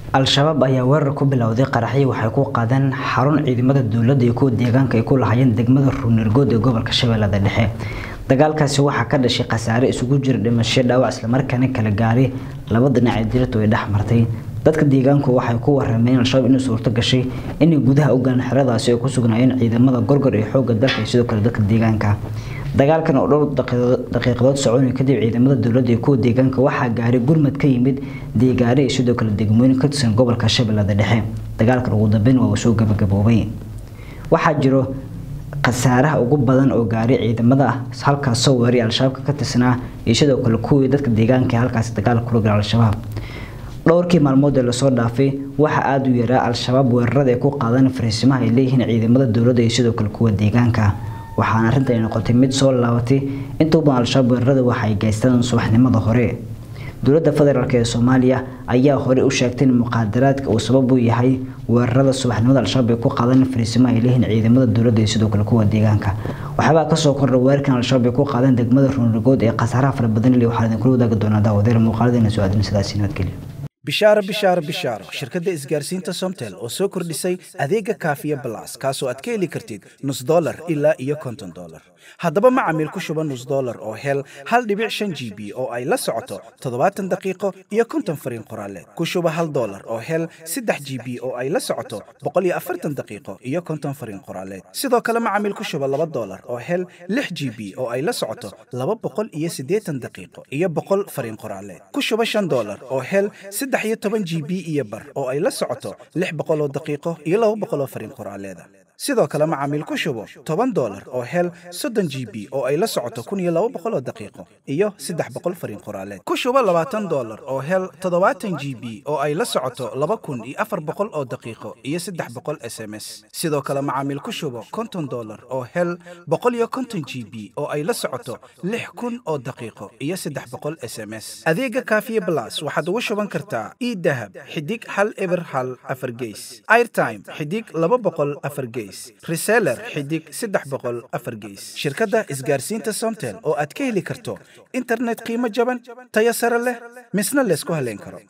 al-shabaab ayaa weerar ku bilowday qaraxyo waxay ku qaadeen xarun ciidamada dowladda iyo kuwa deegaanka ay ku lahaayeen degmada ruunirgood ee gobolka shabeellada dhexe dagaalkaasi waxaa ka dhashay khasaare isugu jira dhimasho dhaawac islamarkaana kala gaaray laba dhinac ee dirtu ay dhex martay dadka deegaanku waxay ku warameen al-shabaab inay suurto gashay inay gudaha u galaan xeradaasi ay ku sugnaayeen ciidamada gorgor ee xoogga dalka iyo sidoo kale dadka deegaanka dagaalkan oo dhowr daqiiqadood soconaya kadib ciidamada dowladda iyo kuwa deegaanka waxaa gaaray gurmad ka yimid deegaare iyo sidoo kale degmooyin ka tirsan gobolka shabeellada dhexe dagaalkan ugu dambeyn waa uu soo gabagaboobay waxaa jiro khasaaraha ugu badan oo gaaray ciidamada halkaas soo weeray al-shabaabka ka tirsanaa iyo sidoo kale kuwii dadka deegaanka ee halkaasi dagaal kula gala al-shabaab dhowrkii maalmood ee lasoo dhaafay waxaa aada u yaraa al-shabaab weerarada ay ku qaadaan fariisimaha ay leeyihiin ciidamada dowladda iyo sidoo kale kuwa deegaanka waxaana arrintan ay noqotay mid soo laabatay inta badan al-shabaab weerarada waxa ay geystaan subaxnimada hore dowladda federaalk ee soomaaliya ayaa hore u sheegtay in muqaadaraadka uu sabab u yahay weerarada subaxnimada al-shabaab ay ku qaadaan fariisimaha ay leeyihiin ciidamada dowladda iyo sidoo kale kuwa deegaanka waxaabaa kasoo kordha weerarkan al-shabaab ay ku qaadeen degmada ruunrigood ee khasaaraha fara badan le waxaa idinkula wadaagi doonaa daawadeer muuqaaladeena soo aadin sidaasi nabadgelyo bishaaro bishaaro bishaaro shirkadda isgaarsiinta somtel oo soo kordhisay adeega kaafiya balas kaasoo aad ka heli kartid nus dolar ilaa iyo konton dolar haddaba macamiil ku shuba nus dolar oo hel hal dhibic shan g b oo ay la socoto toddobaatan daqiiqo iyo konton fariin qoraaleed ku shuba hal dolar oo hel saddex g b oo ay la socoto boqol iyo afartan daqiiqo iyo konton fariin qoraaleed sidoo kale macamiil ku shuba laba dolar oo hel lix g b oo ay la socoto laba boqol iyo siddeetan daqiiqo iyo boqol fariin qoraaleed ku shuba shan dolar oo hel saddex iyo toban g b iyo bar oo ay la socoto lix boqol oo daqiiqo iyo laba boqol oo fariin qoraaleeda sidoo kale macaamiil ku shubo toban dolar oo hel soddon g b oo ay la socoto kun iyo laba boqol oo daqiiqo iyo saddex boqol fariin qoraaleed ku shubo labaatan dolar oo hel toddobaatan g b oo ay la socoto laba kun iyo afar boqol oo daqiiqo iyo saddex boqol s m s sidoo kale macaamiil ku shubo konton dolar oo hel boqol iyo konton g b oo ay la socoto lix kun oo daqiiqo iyo saddex boqol s m s adeega kaafiye blas waxaad ugu shuban kartaa idahab xidig hal eber hal afar geys airtime xidig laba boqol afar geys reseller xidig saddex boqol afar geys shirkadda isgaarsiinta somtel oo aad ka heli karto internet qiimo jaban tayo sare leh misna laysku haleyn karo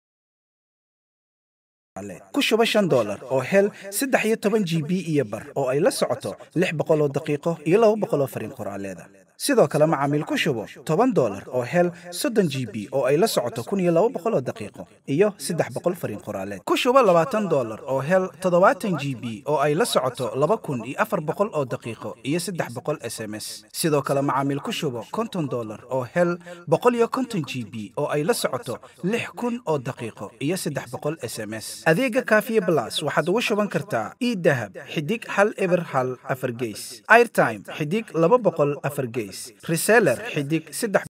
ku shuba shan dolar oo hel saddex iyo toban g b iyo bar oo ay la socoto lix boqol oo daqiiqo iyo laba boqol oo fariin qoraaleeda sidoo kale macaamiil ku shubo toban dolar oo hel soddon g b oo ay la socoto kun iyo laba boqol oo daqiiqo iyo saddex boqol fariin qoraaleed ku shubo labaatan dolar oo hel toddobaatan g b oo ay la socoto laba kun iyo afar boqol oo daqiiqo iyo saddex boqol s m s sidoo kale macaamiil ku shubo konton dolar oo hel boqol iyo konton g b oo ay la socoto lix kun oo daqiiqo iyo saddex boqol s m s adeega kaafiye blas waxaad ugu shuban kartaa idahab xidig hal eber hal afar geys airtime xidig laba boqol afar geys reseller xidig saddex